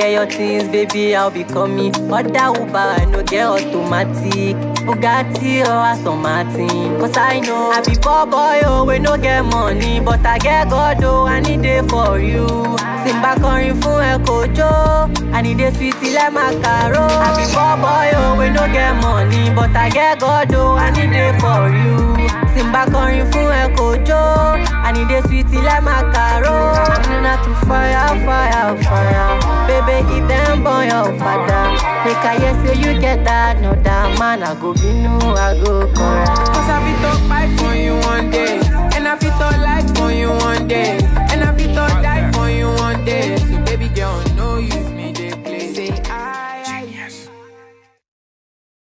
get your things, baby, I'll be coming. Other Uber, I no get automatic. Bugatti or Aston Martin. Cause I know I be poor boy, oh, we no get money. But I get God, oh, I need it for you. Simba kọrin fún ẹ kojo. I need a sweet like macaro. I be poor boy, oh, we no get money. But I get God, oh, I need it for you. Simba kọrin fún ẹ kojo. I need a sweet like macaro. I'm not to fire, fire, fire. Baby, if them burn your father. Make I hear say you get that, no that man. I go be new, I go correct. Cause I fit talk fight for you one day. And I fit talk life for you one day.